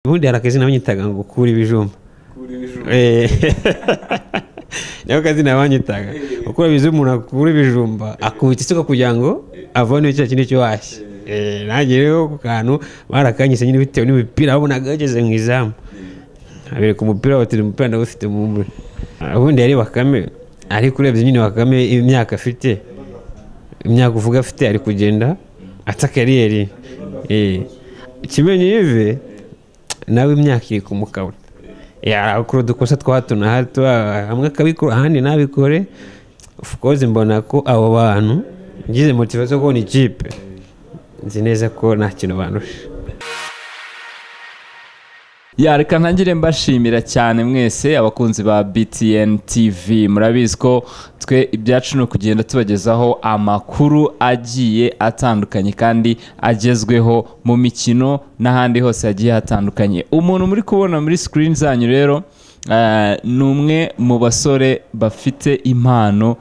ubundi hari akazina banyitaga ngo kura ibijumba Eh. nako kazina banyitaga uko bizi umuntu akura ibijumba akubita isuka kugira ngo avone cya kindi cyo washye Eh, nanjye rero ku kantu barakanyise nyine bitewe n'imipira babonaga ageze mu izamu abereka umupira batira umupira ndawufite mu mbe ubundi yari bakame ariko urebye nyine bakame imyaka afite imyaka uvuga afite ari kugenda ata kariyeri Eh. kimenyi yive nawe imyaka iri kumukabona yarakora udukosa twa hato na hato ah, hamwe akabikora ahandi ntabikore of course mbona ko abo bantu ngize motivasiyo yo kubona ikipe nzi neza ko nta kintu bandusha Ya, reka ntangire mbashimira cyane mwese abakunzi ba BTN TV murabizi ko twe ibyacu ni ukugenda tubagezaho amakuru agiye atandukanye kandi agezweho mu mikino n'ahandi hose hagiye hatandukanye umuntu muri kubona muri screen zanyu rero eh, ni umwe mu basore bafite impano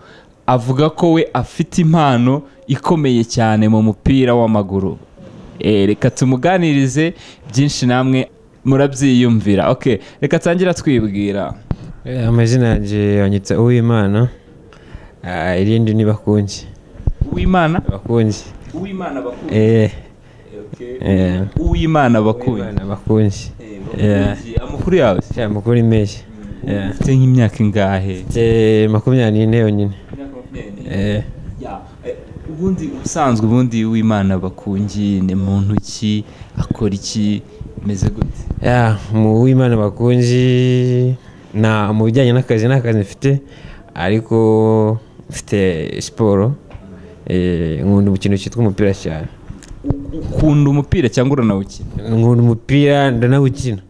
avuga ko we afite impano ikomeye cyane mu mupira w'amaguru Eh, reka tumuganirize byinshi namwe murabyiyumvira ok reka tangira twibwira Eh, amazina yanjye banyita uwimana Ah, irindi ni bakungi uwimana bakungi uwimana bakunzi eh eh, uwimana bakunzi Uwimana bakungi Yeah. amakuru yawe se? Sha, mukuru imeye Yeah. ufite nk'imyaka ingahe Mfite makumyabiri n'ine yonyine Eh, Ya, eh, ubundi ubusanzwe ubundi uwimana bakungi ni muntu ki akora iki meze gute ya mu w'imana bakunzi na mu bijyanye n'akazi nta kazi mfite ariko mfite siporo eh, nkunda umukino cyitwa umupira cyane ukunda umupira cyangwa uranawukina nkunda umupira ndanawukina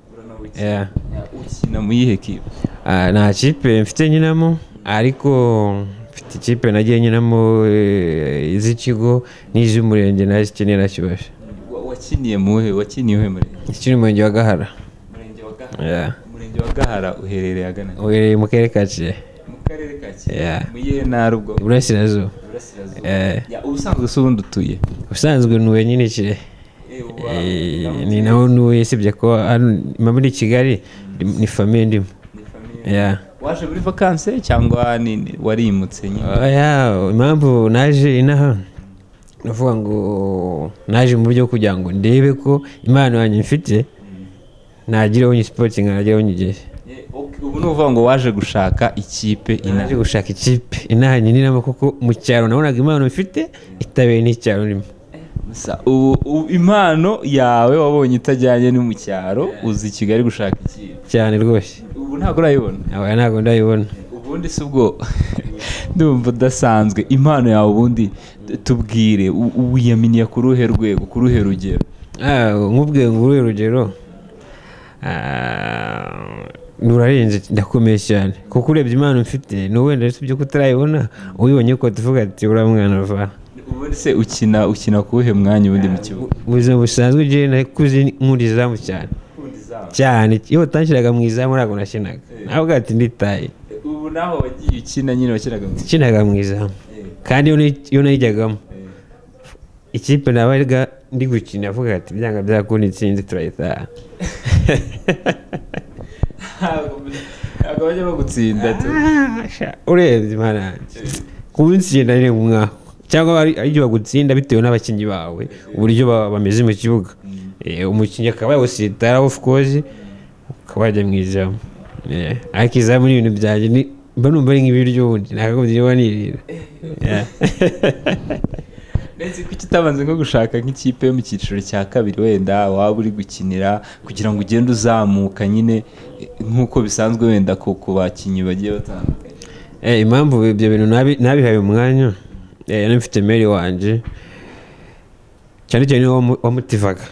Yeah. Ya, ukina mu yihe kipe Ah, nta kipe mfite nkinamo ariko mfite ikipe nagiye nkinamo eh, iz'ikigo n'iz'umurenge nazo ikeneye na kibasha Wa- wakiniye muhe wakiniye uhe murenge ikiri mu murenge wa gahara Umurenge wa Gahara. Yeah. Umurenge wa Gahara uherereye agana uherereye mu karere ka kirehe mu karere ka Yeah. Kirehe. Mu yihe ntara ubwo iburasirazuba Iburasirazuba. Eh. Ya, ubusanzwe se ubundi utuye ubusanzwe ntuye nyine kirehe Eh, uba- Eh, ni naho ntuye usibye ko hano- mama ni i kigali ni famiye ndimo ni famille. Yeah. waje muri vakanse cyangwa ni- ni- warimutse nyine Oya, impamvu naje inaha navuga ngo naje mu buryo bwo kugira ngo ndebe ko impano yanjye mfite nagireho nyisportingi nagireho nyigere Eh, ok, ubu ni uvuga ngo waje gushaka ikipe naje inaje gushaka ikipe inaha nyininamo kuko mu cyaro nabonaga impano mfite itabeye n'icyaro ndimo gusa ubu ubu impano yawe wabonye itajyanye no mu cyaro uzi i kigali gushaka ikipe cyane rwose ubu ntabwo urayibona aba ntabwo ndayibona ubundi si ubwo ndumva udasanzwe impano yawe ubundi tubwire u- wiyaminiye ku ruhe rwego ku ruhe rugero Ah, nkubwiye ngo uruhe rugero Ah, rurarenze ndakomeye cyane kuko urebye impano mfite ni wenda usibye ko utarayibona uyibonye ko tuvuga ati uriya mwana va ubundi se ukina ukina ku wuhe mwanya ubundi mu kibuga mu buzima busanzwe njyewe nakuze nkunda izamu cyane cyane iyo utashyiraga mu izamu ntabwo nakinaga navuga ati nditaye ubu naho wagiye ukina nyine wakinaga mu ikinaga mu izamu kandi iyo nayi- iyo nayijyagamo ikipe nabaga ndi gukina avuga ati byanga byakunda intsinzi turayitaha ntabwo bajya bagutsinda tu Asha, urebye imana yanjye kuwutsinda ni umwaka cyangwa ari ibyo bagutsinda bitewe n'abakinnyi bawe uburyo ba- bameze mu kibuga Eh, umukinnyi akaba yawusitara of course ukaba wajya mu izamu Eh, ariko izamu ni ibintu byanjye ni mba numva ari nk'ibiryo ubundi nakagombye niba nirira Yeah. ndetse kuki utabanze nko gushaka nk'ikipe yo mu cyiciro cya kabiri wenda waba uri gukinira kugira ngo ugende uzamuka nyine eh, nk'uko bisanzwe wenda ku ku bakinnyi bagiye batandukanye Eh, impamvu ibyo bintu nabi- nabihaye umwanya eh, yari mfite meri wanjye cyane cyane niwe wamu- wamutivaga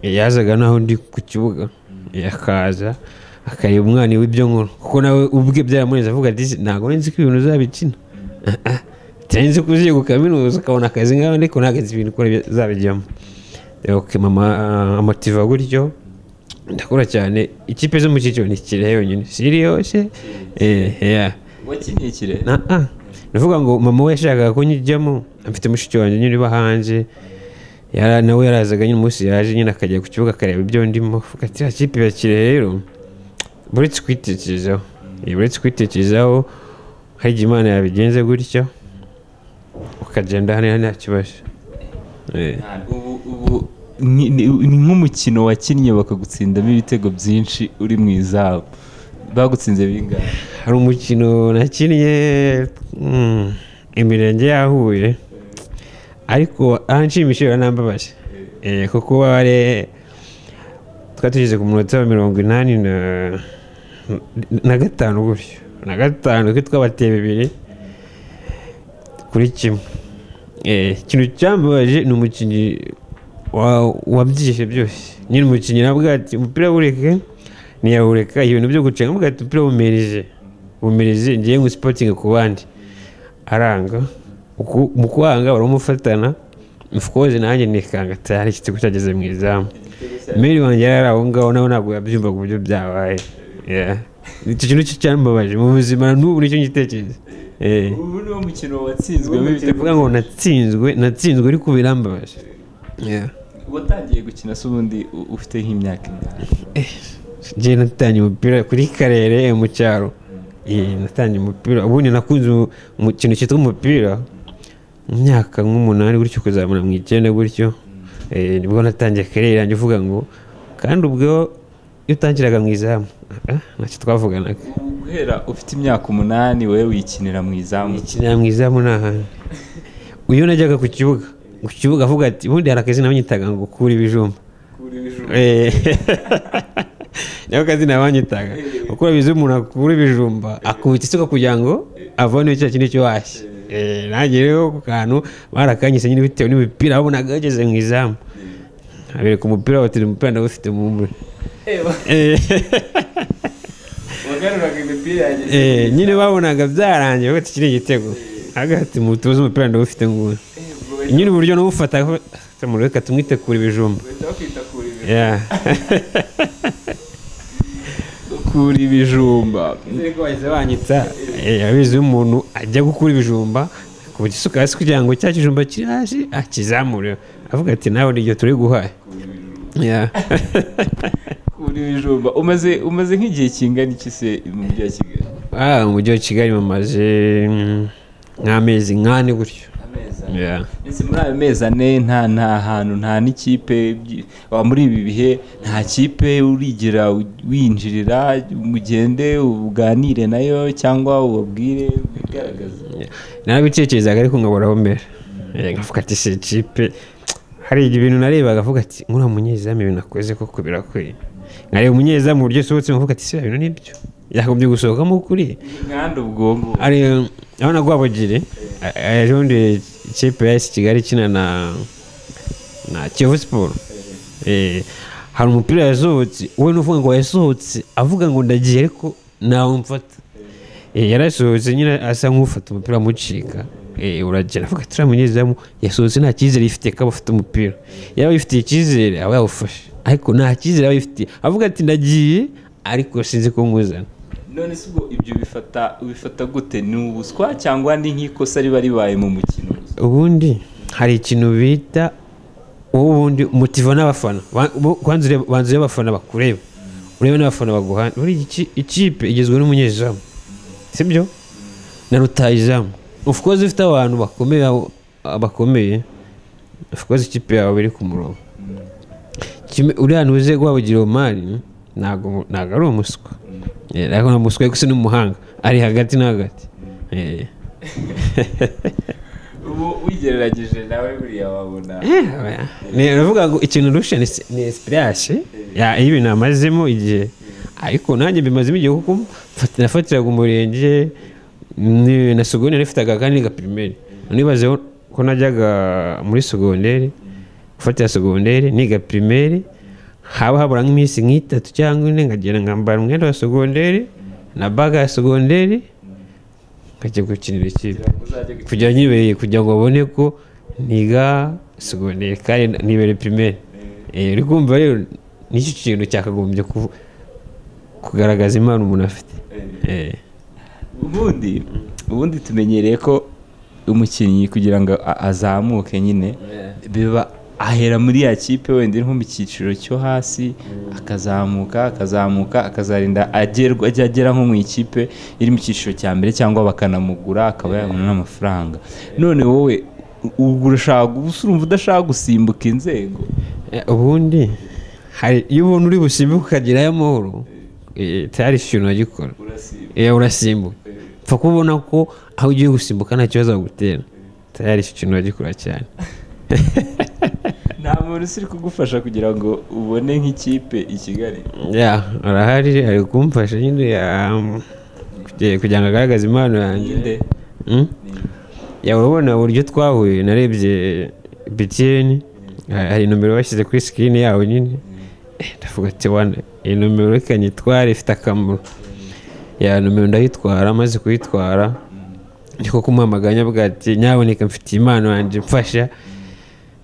Eh, yazaga naho ndi ku kibuga Eh, akaza akareba umwana w'ibyo nkuru kuko nawe ubwe byaramuneze avuga ati "Ese ntabwo nari nzi ko ibintu uzabikina Ah, ah, utari nzi ko uziye ku kaminuza ukabona akazi ngaho ariko ntabwo nzi ibintu ukora uzabijyamo Eh, ok mama ah, amotiva gutyo ndakora cyane ikipe zo mu cyiciro ni kirehe yonyine siriyose eh yeah wakiniye kirehe na a ndavuga ngo mama we yashakaga ko njyamo mfite mushiki wanjye nyine uba hanze yara nawe yarazaga nyine umunsi yaje nyine akajya ku kibuga akareba ibyo ndimo avuga ati ya kipe irakire rero buretse kwitekerezaho Eh, buretse kwitekerezaho hari igihe imana yabigenze gutyo ukagenda hano nta kibazo Eh. ubu ubu ni- ni ni nk'umukino wakinnye bakagutsindamo ibitego byinshi uri mu izamu bagutsinze bingahe hari umukino nakinnye mm, imirenge yahuye ariko aranshimishije baranambabaje Eh, kuko wari twari tugeze ku munota wa mirongo inani na- na gatanu gutyo na gatanu twe twabateye bibiri kuri kimwe Eh, ikintu cyambabaje ni umukinnyi wa- wabyishe byose nyine umukinnyi nabwo ati umupira wureke ntiyawureka ibintu byo gucenga mbwa ati umupira wumirije wumirije ngiye ngu sipotingi ku bandi aranga Uku- mu kwanga baramufatana mfukoze nanjye nikanga tayari igitego cyageze mu izamu meri wanjye yari ari aho ngaho nawe ntabwo yabyumvaga uburyo byabaye Yeah. icyo kintu cyo cyambabaje mu buzima n'ubu nicyo ngitekereza Eh. ubu niwo mukino Ubwo watsinzwemo bihita bivuga ngo natsinzwe natsinzwe ariko birambabaje watangiye gukina se ubundi u- ufite nk'imyaka ingahe njye natangiye umupira kuri karere mu cyaro Eh, natangiye umupira ubundi nakunze umu- mu kintu cyitwa umupira mu myaka nk'umunani gutyo kuzamura mu icyenda gutyo Eh, nibwo natangiye karere yanjye uvuga ngo kandi ubwo iyo utangiraga mu izamu ah, ntacyo twavuganaga Ubu guhera ufite imyaka umunani wowe wikinira mu izamu ikinira mu izamu ni ahantu iyo najyaga ku kibuga ku kibuga avuga ati ubundi hari akazi nabanyitaga ngo kura ibijumba Eh. nako kazina banyitaga uko bize umuntu akura ibijumba akubita isuka kugira ngo avane cya kindi cyo washye Eh, nanjye rero ku kantu barakanyise nyine bitewe n'imipira babonaga yageze mu izamu abereka umupira batiri umupira ndawufite mu mbure wagaruraga imipira yanjye Eh, nyine babonaga byarangiye bafite kiriya igitego agati mutuzi umupira ndawufite ngubu nyine uburyo n'ubufata reka tumwite kura ibijumba Yeah. kura ibijumba Nzeri ko bahise banyita eh, abizi iyo umuntu ajya gukura ibijumba ku gisuka hasi kugira ngo cya kijumba kiri hasi akizamure avuga ati nawe niryo turi guhaye Yeah. kura ibijumba umaze umaze nk'igihe kingana iki se mu mujyi wa kigali Ah, mu mujyi wa kigali bamaze mm, nk'amezi nk'ane gutyo ameza Yeah. ndetse muri ayo mezi ane nta nta hantu nta n'ikipe byi- wa- muri ibi bihe nta kipe urigira u- winjirira mugende uganire nayo cyangwa ubabwire wigaragaze narabitekerezaga ariko nkaburaho mbere Eh, nkavuga ati si ikipe hari ibintu narebaga avuga ati nkuriya munyezamu ibintu akoze koko birakwiye nkareba umunyezamu uburyo usohotse nkavuga ati si bino nibyo yakagombye gusohokamo kuriya inganda ubwonko ari urabona rwabugiri ejobundi ikipe ya esi kigali ikina na na kiyovu siporo Eh, hari umupira yasohotse we n'uvuga ngo yasohotse avuga ngo ndagiye ariko ntawe mfata Eh, yarasohotse nyine asa nk'ufata umupira amucika Eh, uragera avuga ati uriya munyezamu yasohotse nta cyizere yifitiye ko aba afite umupira yaba yifitiye icyizere aba yawufashe ariko nta cyizere aba yifitiye avuga ati ndagiye ariko sinzi ko nkuzana none se ubwo ibyo bifata ubifata gute ni ubuswa cyangwa ni nk'ikosa riba ribaye mu mukino ubundi hari ikintu bita wowe ubundi umutiva n'abafana Ba- bo- kwanza ureba- banza urebe abafana bakureba urebe n'abafana baguhana buri iki- ikipe igizwe n'umunyezamu sibyo na rutayizamu of course ifite abantu bakomeye aho- bakomeye of course ikipe yawe iri ku murongo Kimwe- uriya ntuze guhabugira omari ntabwo ntabwo ari umuswa Eh, ariko nta muswa ariko si n'umuhanga ari hagati na hagati Eh. ubu wigereranyije nawe buriya wabona ni uravuga ngo ikintu rusha ni si- ni esipirasi Ya, iyo ibintu amazemo igihe ariko nanjye mbimazemo igihe kuko mfati- nafatiraga umurenge ni- na sogonderi ifitaga kandi gapirimeri nibazeho ko najyaga muri sogonderi gufatira sogonderi niga pirimeri haba habura nk'iminsi nk'itatu cyangwa ine nkagenda nkambara umwenda wa sogonderi na baga ya sogonderi nkajya gukinira ikipe uzajya gukina kugira nyibereye kugira ngo babone ko niga segonderi kandi nibere pirimeri Eh, uri kumva rero nicyo kintu cyakagombye ku- kugaragaza impano umuntu afite Eh. ubundi ubundi tumenyereye ko umukinnyi kugira ngo a- azamuke nyine biba ahera muri ya kipe wenda iri nko mu cyiciro cyo hasi akazamuka akazamuka akazarinda agerwa ajya agera nko mu ikipe iri mu cyiciro cya mbere cyangwa bakanamugura akaba yabona n'amafaranga none wowe ubwo urashaka gusa urumva udashaka gusimbuka inzego Eh, ubundi hari iyo ubona uri busimbuke ukagerayo amahoro eh, tayari ifite ikintu wagikora Eh, urasimbuka pfa kubona ko aho ugiye gusimbuka nta kibazo bagutera tayari ifite ikintu wagikora cyane nta muntu usiri kugufasha kugira ngo ubone nk'ikipe i kigali ya arahari ari kumfasha nyine ya, um, kugira- kugira ngo agaragaze impano yanjye Ninde? Hmm? ya urabona uburyo twahuye narebye btn hari nomero bashyize kuri sikirini yawe nyine Eh, ndavuga ati wana iyi nomero reka nyitware ifite akamaro ya nomero ndayitwara amaze kuyitwara niko kumuhamaganya avuga ati nyaboneka mfite impano yanjye mfasha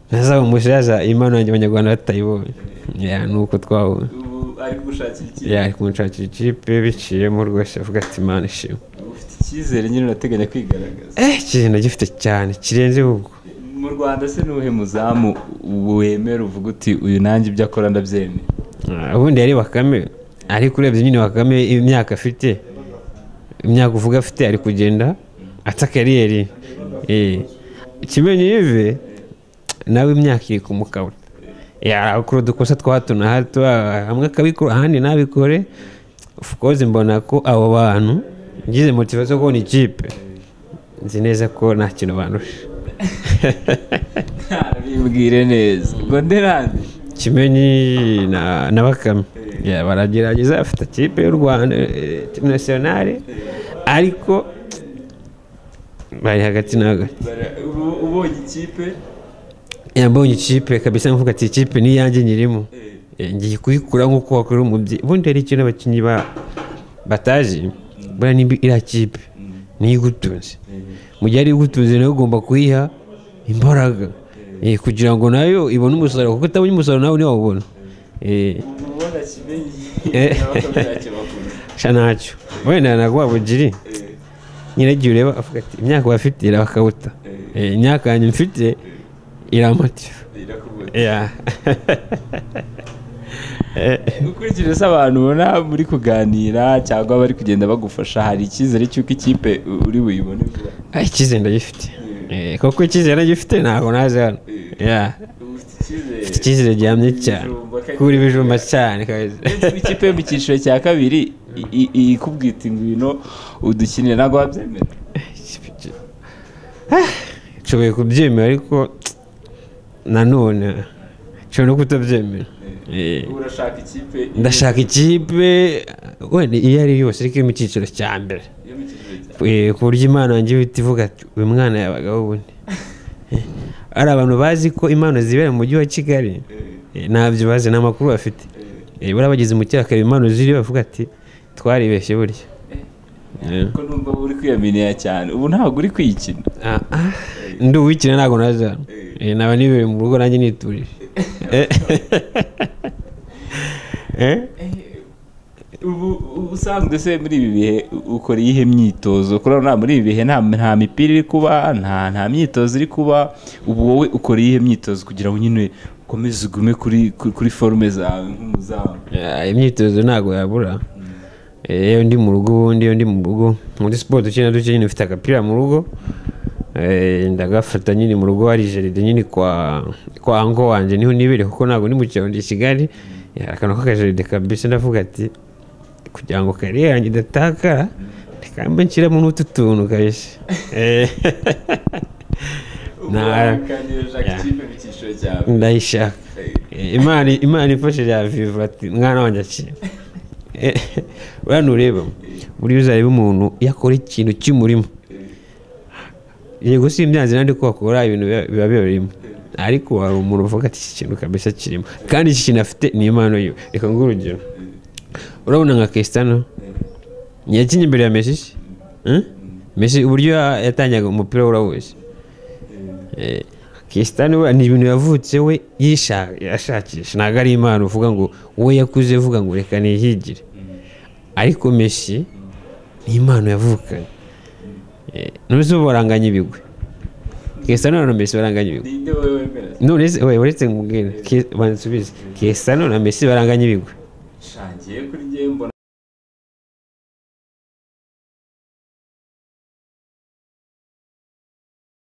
ntazaba umusaza impano yanjye abanyarwanda batayibonye Ya, ni uko twahuye ubu ari gushakira ikipe Ya, ari kunshakira ikipe biciyemo rwose avuga ati imana ishimwe ufite icyizere nyine urateganya kwigaragaza eh ikintu ndagifite cyane kirenze ubwo mu rwanda se n'uhe muzamu wemera uvuga uti uyu nanjye ibyo akora ndabyemera Ah, ubundi yari bakame ariko urebye nyine bakame imyaka afite imyaka uvuga afite ari kugenda ata kariyeri Eh, kimenyi yive nawe imyaka iri kumukabura yakora udukosa twa hato na hato ah, hamwe akabikora ahandi ntabikore of course mbona ko abo bantu ngize motivasiyo yo kubona ikipe nzi neza ko nta kintu bandusha bibwire neza ngo nderane kimenyi na, na bakame Ya, baragerageza bafite ikipe y'u rwanda timu nasiyonari ariko bari hagati na hagati ubonye ikipe yambonye ikipe kabisa mvuga ati ikipe ni iyanjye nyirimo Eh, ngiye kuyikura nk'uko wakorera umubyeyi ubundi hari ikintu abakinnyi ba batazi buriya nimba iriya kipe niyo igutunze mu gihe ari igutunze nawe ugomba kuyiha imbaraga Eh, kugira ngo nayo ibone umusaruro kuko utabonye umusaruro nawe ntiwawubona Eh, ubona kimenyi Eh. ntacyo bakora sha ntacyo wenda na rwa bugiri nyine igihe ureba avuga ati imyaka bafite irabakabuta Eh, imyaka yanjye mfite iramotiva irakubona Yeah. ukurikije se abantu ubona muri kuganira cyangwa bari kugenda bagufasha hari icyizere cy'uko ikipe uri buyibone vuba Ah, icyizere ndagifite Eh, koko icyizere ndagifite ntabwo naze hano Yeah. ufite icyizere mfite icyizere gihamye cyane Ibijumba kandi- kuri ibijumba cyane kabisa ikipe yo mu cyiciro cya kabiri i- i- ikubwita ingwino udukinire ntabwo wabyemera nshoboye kubyemera ariko nanone nshobora no kutabyemera Eh, urashaka ikipe ndashaka ikipe wenda iyo ari yo yose ariko iri mu cyiciro cya mbere yo mu cyiciro cya Eh, ku buryo imana yanjye ihita ivuga ati uyu mwana yabagaho ubundi Eh, hari abantu bazi ko impano zibera mu mujyi wa kigali Eh, ntabyo bazi nta makuru bafite Eh, buriya bageze mu cyaka impano ziri bavuga ati twaribeshye burya Eh. kuko numva uba uri kwiyaminiya cyane ubu ntabwo uri kwikina Ah, ah. ndi uwikina ntabwo naza Eh, naba nibereye mu rugo nanjye niturije Eh. Eh? ubu usanzwe se muri ibi bihe ukora iyihe myitozo kurabona muri ibi bihe nta nta mipira iri kuba nta nta myitozo iri kuba ubu wowe ukora iyihe myitozo kugira ngo nyine ukomeze ugume kuri kuri- kuri forume zawe nk'umuzamu Ah, imyitozo ntabwo yabura Eh, iyo ndi mu rugo ubundi iyo ndi mu rugo muri siporo duke na duke nyine ufite agapira mu rugo Eh, ndagafata nyine mu rugo hari jaride nyine kwa kwa ango wanjye niho nibereye kuko ntabwo ndi mu cyaro ndi i kigali Eh, hari akantu k'akajaride kabisa ndavuga ati kugira ngo kariya yanjye idatakara reka mbe nshyiramo n'utu tuntu kabisa Eh, Nta- ubukanira Yeah. ikipe mu cyiciro cyawe ndayishaka Eh, imana imana ifashije ya vivu ati mwana wanjye akira Eh, buriya nureba buriya uzareba umuntu iyo akora ikintu cy'umurimo yego si imyanzuro nandi ko wakora ibintu biba- biba birimo ariko hari umuntu uvuga ati iki kintu kabisa kirimo kandi iki kintu afite ni impano yiwe reka nguhe urugero urabona nka Cristiano yakinnye imbere ya Messi se? Eh? Messi uburyo ya- yatangaga umupira urawuzi Eh, Cristiano we, ni ibintu yavutse we yisha- yashakisha ntabwo ari impano uvuga ngo we yakuze uvuga ngo reka nihigire ariko Messi ni impano yavukanye Eh, n'uzi ubu baranganya ibigwi kesano na mesi baranganya ibigwi ninde wowe wemera none se we uretse nkubwira Ke- banza usubize kesano na mesi baranganya ibigwi shangiye kuri njye mbona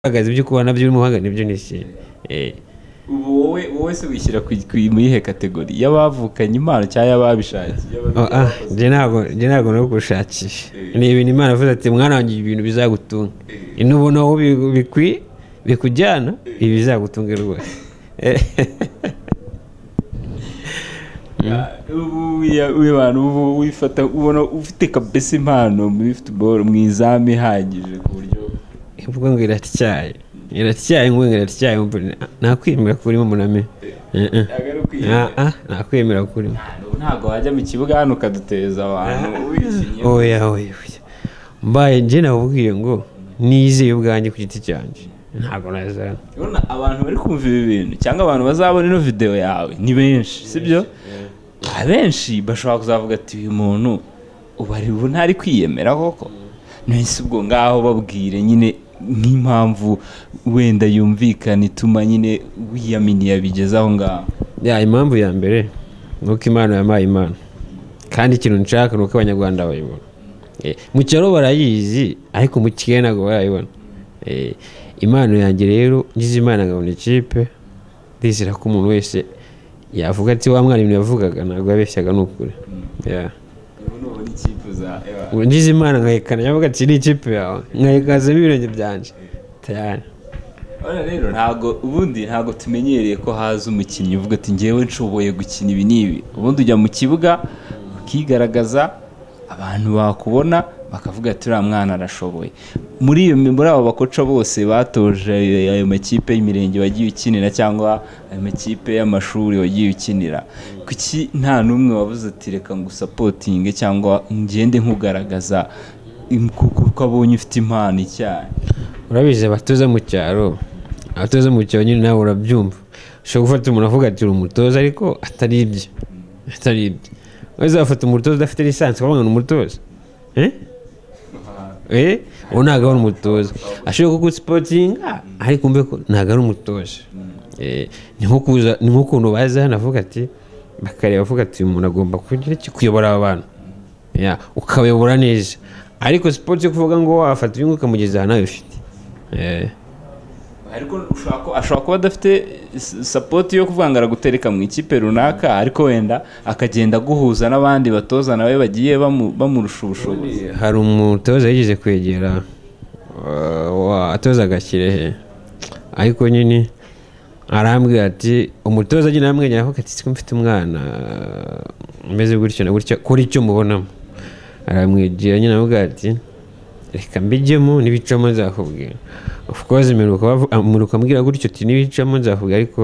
uhagaze ibyo kubona byo urimo uhagaze nibyo ni iki Eh, ubu wowe wowe se wishyira ku- ku- muri ihe kategori y'abavukanye impano cyangwa y'ababishakiye oh, ah, njye ntabwo njye ntabwo no kugushakisha ni ibintu imana avuze ati mwana wanjye ibi bintu bizagutunga inubona wowe bi- bikwi- bikujyana ibi bizagutunga rwose Eh, ubu ya- uyu bantu ubu wifata ubona ufite kabesa impano muri futuboro mu izamu ihagije ku buryo mvuga ngo iratyaye iratyaye ngo iratyaye mvura- nakwemera kurimo muname Eh, eh. ntabwo ari Ah, ukwiyemera ah, nakwemera kurimo Ubu ntabwo wajya mu kibuga hano ukaduteza abantu wishimye oya oya oya mbaye njye nakubwiye ngo nizeye ubwanjye ku giti cyanjye ntabwo nazana urabona abantu bari kumva ibi bintu cyangwa abantu bazabona ino videwo yawe ni benshi sibyo abenshi bashobora kuzavuga ati uyu muntu ubu ari ubu ntari kwiyemera koko nahise ubwo ngaho babwire nyine nk'impamvu wenda yumvikana ituma nyine wiyaminiye abigeze aho ngaho ya impamvu ya mbere ni uko imana yampaye imana kandi ikintu nshaka ni uko abanyarwanda bayibona Eh, mu cyaro barayizi ariko mu kigali ntabwo barayibona Eh, impano yanjye rero ngize imana nkabona ikipe ndizera ko umuntu wese yavuga ati wa mwana ibintu yavugaga ntabwo yabeshyaga ni ukuri Yeah. ubu ni ubu n'icyifuza Ubu ngize imana nkayekana yavuga ati ni ikipe yawe nkayekazamo ibirenge byanjye tayari Urabona rero ntabwo ubundi ntabwo tumenyereye ko haza umukinnyi uvuga ati ngewe nshoboye gukina ibi n'ibi ubundi ujya mu kibuga ukigaragaza abantu bakubona bakavuga ati uriya mwana arashoboye muri iyo muri abo bakoca bose batoje ayo makipe y'imirenge wagiye ukinira cyangwa ayo makipe y'amashuri wagiye ukinira kuki nta n'umwe wabuze ati reka ngusapotinge cyangwa ngende nkugaragaza im- kuko ko abonye ufite impano icyayi urabizi abatoza mu cyaro abatoza mu cyaro nyine nawe urabyumva ushobora gufata umuntu avuga ati uri umutoza ariko atari ibyo atari ibyo uzafata umutoza udafite lisansi ukavuga ngo ni umutoza Eh? Eh? uwo ntabwo ari umutoza ashobora kuguha sipotinga ariko umve ko ntabwo ari umutoza Eh, ni nko kuza- ni nk'ukuntu baza hano avuga ati bakareba avuga ati uyu muntu agomba kugira iki kuyobora aba bantu Ya, ukabayobora neza ariko sipoti yo kuvuga ngo wafata inyungu ukamugeza ahantu nawe ufite Eh. ariko ushobora ku- ashobora kuba adafite s- sapoti yo kuvuga ngo aragutereka mu ikipe runaka ariko wenda akagenda aguhuza n'abandi batoza nawe bagiye bamu- bamurusha ubushobozi hari umutoza yigeze kwegera uh, wa- atozaga kirehe ariko nyine arambwira ati umutoza nyine aramwenyura avuga ati siko mfite umwana uh, umeze gutyo na gutyo kora icyo mubonamo aramwegera nyine avuga ati reka mbijyemo n'ibicamo nzakubwira of course mperuka bavu- ah, mperuka ambwira gutyo ati n'ibicamo nzakubwira ariko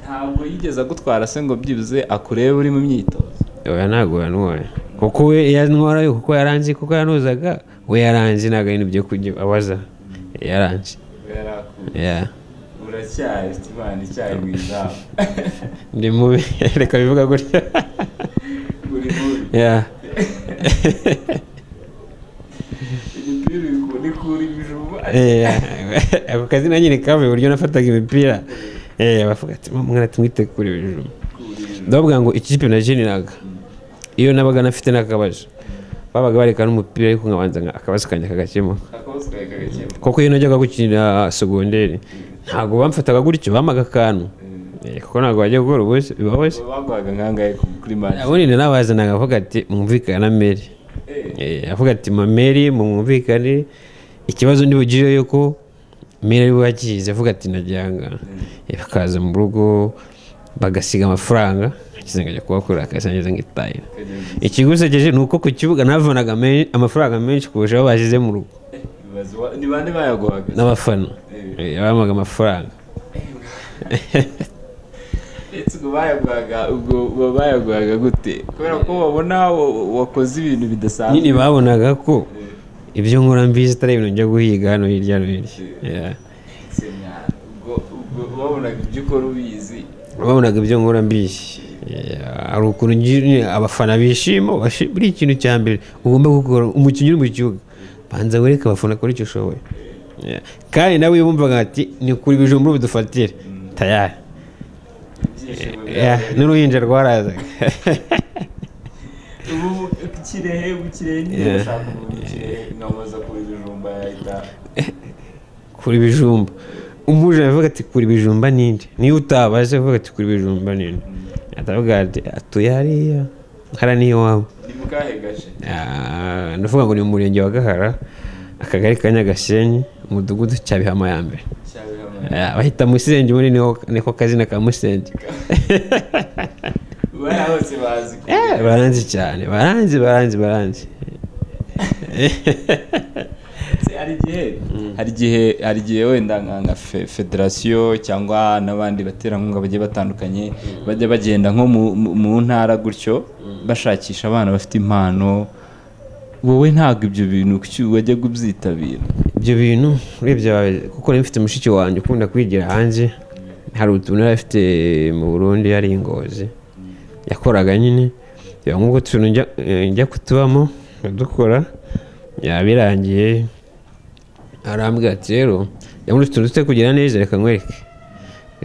ntabwo yigeze agutwara se ngo byibuze akurebe uri mu myitozo oya ntabwo yanuye kuko we yantwara kuko yaranze kuko yanozaga we yaranze ntabwo ari ibyo kujya abaza yaranze Yeah. uracyari ufite imana icyayi mu izamu ndi mubi reka bivuga gutya uri mubi Yeah. imipira uri kuri ibijumba Eh, ako kazi na nyine kavuye uburyo nafataga imipira Eh, bavuga ati "Mama, mwana tumwite kuri ibijumba ndavuga ngo ikipe nakiniraga iyo nabaga nafite n'akabazo babaga bareka n'umupira ariko nkabanza nka- akabazo kanjye kagakemuka akabazo kawe kagakemura kuko iyo najyaga gukinira segonderi ntabwo bamfataga gutyo bampaga akantu Eh, kuko ntabwo bajya gukora ubusa biba bose baguhaga nkangahe ku- kuri manje ubundi na bazanaga avuga ati mwumvikane na meri Eh, avuga ati ma meri mwumvikane ikibazo ntibugire yuko meri ari wakize avuga ati najyanga Eh, bakaza mu rugo bagasiga amafaranga nkiza nkajya kubakora akazi ngize ngitahira ikigusekeje ni uko ku kibuga navanaga me- amafaranga menshi kurusha aho bashyize mu rugo ni bande bayaguhaga n'abafana Eh, bampaga amafaranga ndetse ubwo bayaguhaga ubwo uba bayaguhaga gute kubera ko babona wa- wakoze ibintu bidasanzwe nyine babonaga ko ibyo nkora mbizi atari ibintu njya guhiga hano hirya no hirya Yeah. ubwo ubwo babonaga ibyo ukora ubizi babonaga ibyo nkora mbizi Yeah. hari ukuntu nyine abafana bishima bashi- buri ikintu cya mbere ugomba gukora umukinnyi uri mu kibuga banza wereke abafana kora icyo ushoboye kandi nawe wumvaga ati ni kuri ibijumba bidufatire tayari n'uruhinja rwarazaga ubu ikirehe ukirehe niba ushaka umuntu ikirehe namuza kuri ibijumba yahita kuri ibijumba umuje avuga ati kuri ibijumba ninde niyo utabaze avuga ati kuri ibijumba ninde atavuga ati atuye hariya hara niyo wawe ni mu kahe gace ndavuga ngo ni mu murenge wa gahara akagari ka nyagasenyi umudugudu cya bihama ya mbere cyabihamaye Ah, bahita musenge muri niho niko kazina ka musenge bariya bose bazi ko Eh, baranzi cyane baranzi baranzi baranzi ndetse hari igihe hari igihe hari igihe wenda nka nka fe- federasiyo cyangwa n'abandi baterankunga bagiye batandukanye bajya bagenda nko mu- mu- mu ntara gutyo bashakisha abana bafite impano wowe ntabwo ibyo bintu kuki wajya kubyitabira ibyo bintu urebye wawe kuko nari mfite mushiki wanjye ukunda kwigira hanze hari utuntu yari afite mu burundi yari ingozi yakoraga nyine biba nk'uko utuntu njya- eh, njya kutubamo nkadukora yabirangiye arambwira ati rero yamuze utuntu tute kugira neza reka nkwereke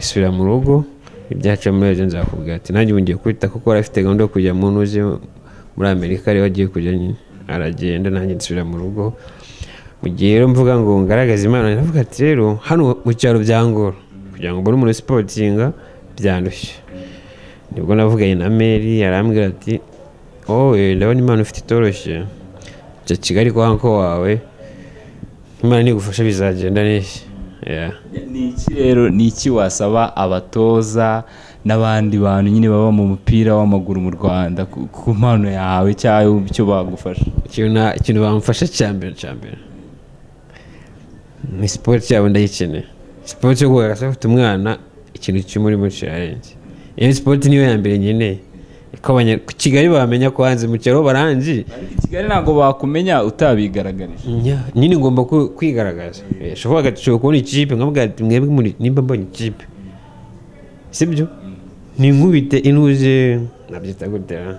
isubira mu rugo ibyaca muri ejo nzakubwira ati nanjye ubu ngiye kubita kuko yari afite gahunda yo kujya mu ntuzi muri amerika ariho agiye kujya nyine aragenda nanjye nsubira mu rugo mu gihe rero mvuga ngo ngaragaze impano ndavuga ati rero hano mu cyaro byangora kugira ngo mbone umuntu usipotinga byandushye nibwo navuganye na meri arambwira ati wowe ndabona impano ufite itoroshye jya kigali kwa nko wawe imana nigufasha bizagenda neza Yeah. ni iki rero ni iki wasaba abatoza n'abandi bantu nyine baba mu mupira w'amaguru mu rwanda ku- ku mpano yawe cyangwa icyo bagufasha ikintu na- ikintu bamufasha cya mbere cya mbere ni siporo cyabo ndayikeneye siporo yo guhagarara se afite umwana ikintu cy'umurimo kirarenze iyo siporo niyo ya mbere nkeneye ko abanya- ku kigali bamenya ko hanze mu cyaro baranzi ariko i kigali ntabwo bakumenya utabigaragarije Nya, nyine ngomba ku- kwigaragaza shobora gashobora kubona ikipe nkavuga ati mwebwe muri nimba mbonye ikipe sibyo ni nkubite inuze nabyita gute ha?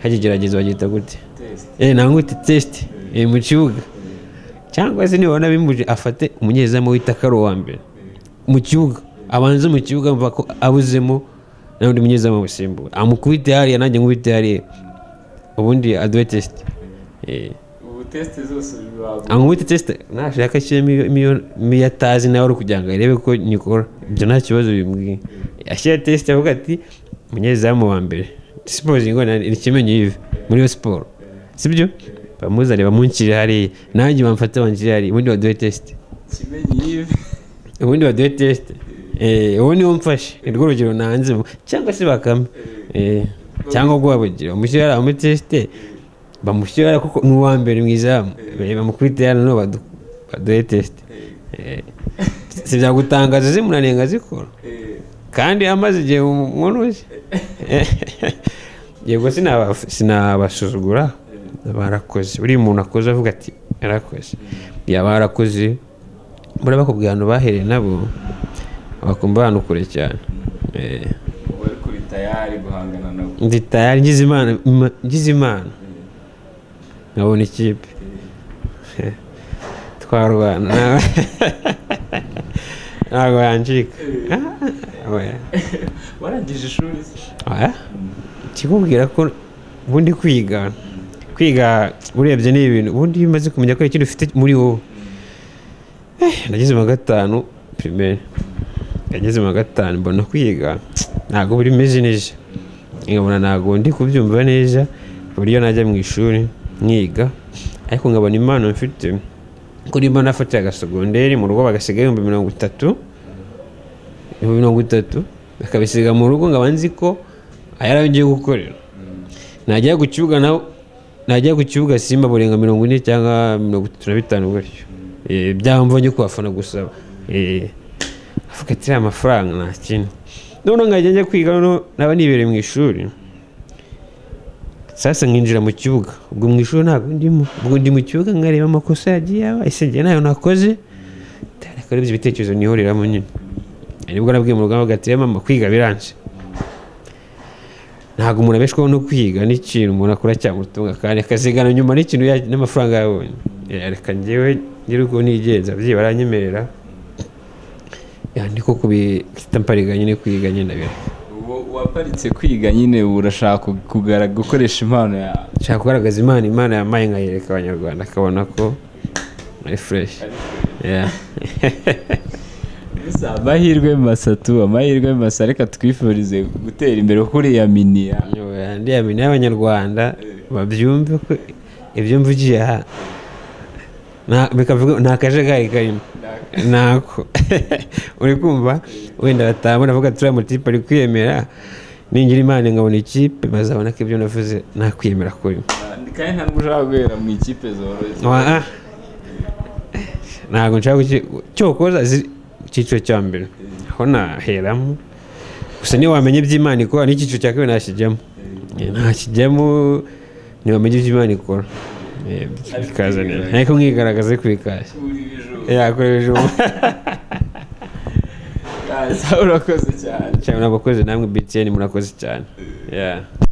hakigerageza babyita gute Eh, nangute test eh, mu kibuga cyangwa se nibona bimuje afate umunyezamu w'itakaro wa mbere mu kibuga abanze mu kibuga mva ko abuzemo n'undi munyezamu amusimbura amukubite hariya nanjye nkubite hariya ubundi aduhe test Eh, ubu tesite zose bibago ankubite test nashaka ashyiremo iyo- imiyo- imiyo atazi nawe ari ukugira ngo arebe ko nyikora ibyo nta kibazo bimubwiye ashyira test avuga ati umunyezamu wa mbere sipozingo ni kimenyi yive muri iyo siporo sibyo bamuzane bamunshyire hariya nanjye bamfate banshyire hariya ubundi baduhe test kimenyi yive ubundi baduhe test Eh, uwo niwo mfashe ni rwo rugero nanzemo cyangwa se bakame Eh, cyangwa ubwo wabugira bamushyire hariya bamutesite bamushyire hariya kuko ni uwa mbere mu izamu Eh, bamukubite hariya noneho badu- baduhe test Eh, si byagutangaza zimunanenga zikora Eh, kandi amaze igihe umunuzi yego sinaba- sinabasuzugura barakoze buriya umuntu akoze avuga ati yarakoze yaba yarakoze muraba ku bantu bahereye nabo bakumva abantu kure cyane Eh, ubu ari kuri tayari guhangana nabo ndi tayari ngize imana ima- ngize imana nkabona ikipe twarwana ntabwo yancika Ah, oya. warangije ishuri se Oya. ikikubwira ko ubundi kwiga kwiga urebye ni ibintu ubundi iyo umaze kumenya ko hari ikindi ufite muri wowe Eh, nageze mu wa gatanu pirimeri nageze mu wa gatanu mbona kwiga ntabwo buri meze neza nkabona ntabwo ndi kubyumva neza ku buryo najya mu ishuri nkiga ariko nkabona impano mfite kuri mba nafatira agasogonderi mu rugo bagasigaho ibihumbi mirongo itatu ibihumbi mirongo itatu bakabisiga mu rugo nkaba nzi ko ayari ayo ngiye gukorera najya ku kibuga nawe najya ku kibuga simba burenga mirongo ine cyangwa mirongo itatu na bitanu gutyo Eh, byamva njye kubafana gusaba Eh, avuga ati "Iriya amafaranga nta kintu noneho nkajya njya kwiga noneho naba nibereye mu ishuri sasa nkinjira mu kibuga ubwo mu ishuri ntabwo ndimo ubwo ndi mu kibuga nkareba amakosa yagiye aba ese njye ntayo nakoze ariko aribyo ibitekerezo nihoriramo nyine nibwo nabwiye mu rugamba ati mama kwiga biranze ntabwo umuntu abeshwaho no kwiga ni ikintu umuntu akora cyamutunga kandi akazigana nyuma n'ikintu ya- n'amafaranga yabonye Eh, reka njyewe ngira uko nigenza ababyeyi baranyemerera niko kubitamparega nyine kwiga nyine ndabira ubu waparitse kwiga nyine ubu urashaka kugara gukoresha impano yawe nshaka kugaragaza imana imana yamaye nkayereka abanyarwanda akabona ko ari fureshi gusa amahirwe masatu amahirwe masa reka twifurize gutera imbere kuko uriya miniya ndiya mini y'abanyarwanda babyumve ko ibyumva ugiye aha nta- bikavuga- nta kajagari karimo ntako uri kumva wenda batabona avuga turiya mutipe ari kwiyemera ningira imana nkabona ikipe bazabona ko ibyo navuze nta kwiyemera kurimo kandi ntabwo ushaka guhera mu ikipe zoroshye Oa. ntabwo nshaka kuki cyokoza ziri- icyiciro cya mbere aho naheramo gusa niyo wamenye iby'imana ikora n'icyiciro cya kabiri ntakijyamo Eh, ntakijyamo ntiwamenye iby'imana ikora Eh, bikaza neza ariko mwigaragaze ku ikashye Kuri ibijumba. yakoresha ubu kaza urakoze cyane cyane murakoze namwe btn murakoze cyane Yeah.